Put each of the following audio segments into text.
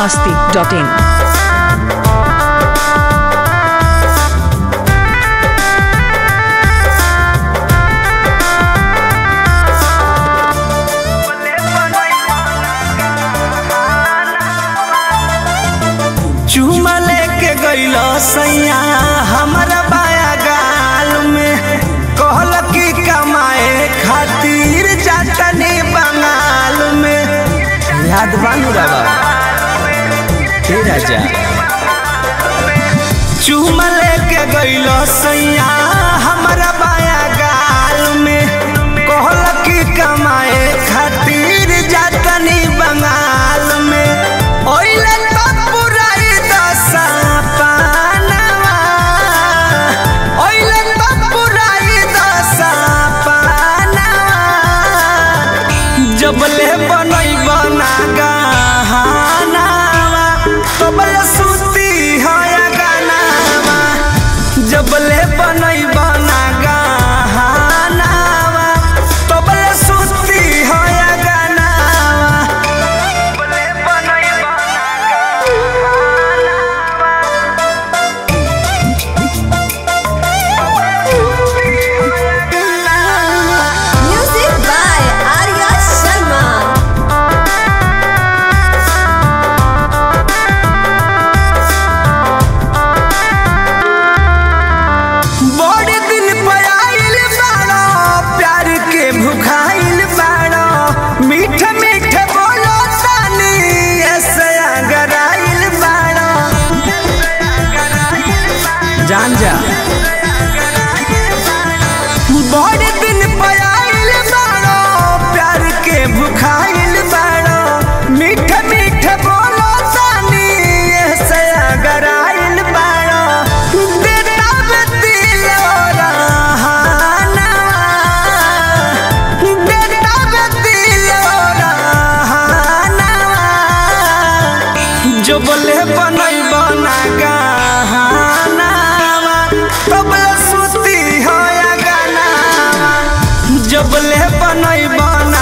masti.in. चूमा लेके गईलो सैया हमारा बाया गाल में कहल की कमाए खातिर जातनी बंगाल में याद बानू रवा हे राजा चूमा लेके गईलो सैया हमारा बाया गाल में कहल की कमाए खातिर जातनी बंगाल में ओइले तो पुराई दशा पानवा ओइले तो पुराई दशा पानवा जबले बनई बना गहनावा तबले सुती है गानावा जबले बनई बना गहनावा तबले सुती है गानावा जबले बनई बना Music by Arya Sharma. बड़े दिन पर आइल बाड़ो प्यार के भुखाइल बाड़ो मीठ मीठ बोलो तानी ऐसे अगर आइल बाड़ो जान जा बड़े दिन पर आइल बाड़ो प्यार के भुखाइल बाड़ो मीठ मीठ बोलो तानी ऐसे अगर आइल बाड़ो देता बे दिल रहाना देता बे दिल रहाना जो बोले बनई बना गहनावा तबले सुती होया गानावा जो बोले बनई बना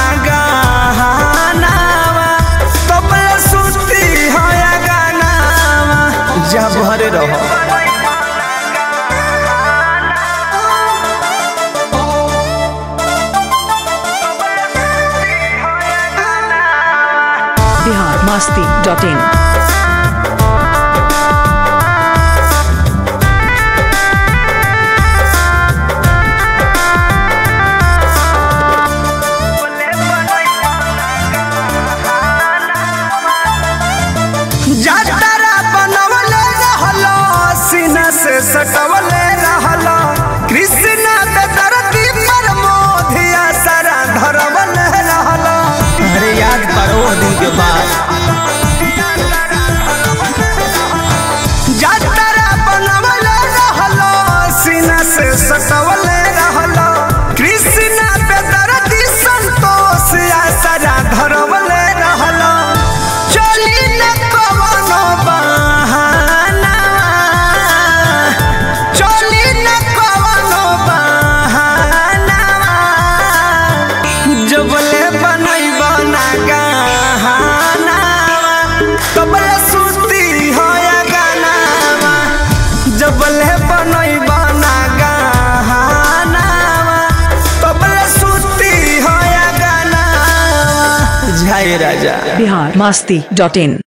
गहनावा तबले सुती होया गानावा जा भरे रहो Bihar masti.in. जातरा बनवले रहलो सीना से सटवले रहलो कृष्ण दरदी पर मोधिया सारा धरवले रहलो अरे याद करो वो दिन के बाद जातरा बनवले रहलो सीना से सटवले रहलो कृष्ण दरदी संतोष या सारा धरवले रहलो चली न कवनो बहाना चली न कवनो बहाना जबले बनई बना गहना तबले सुती होया गानावा जबले बनई बना गहना तबले सुती होया गानावा जय राजा Bihar masti.in.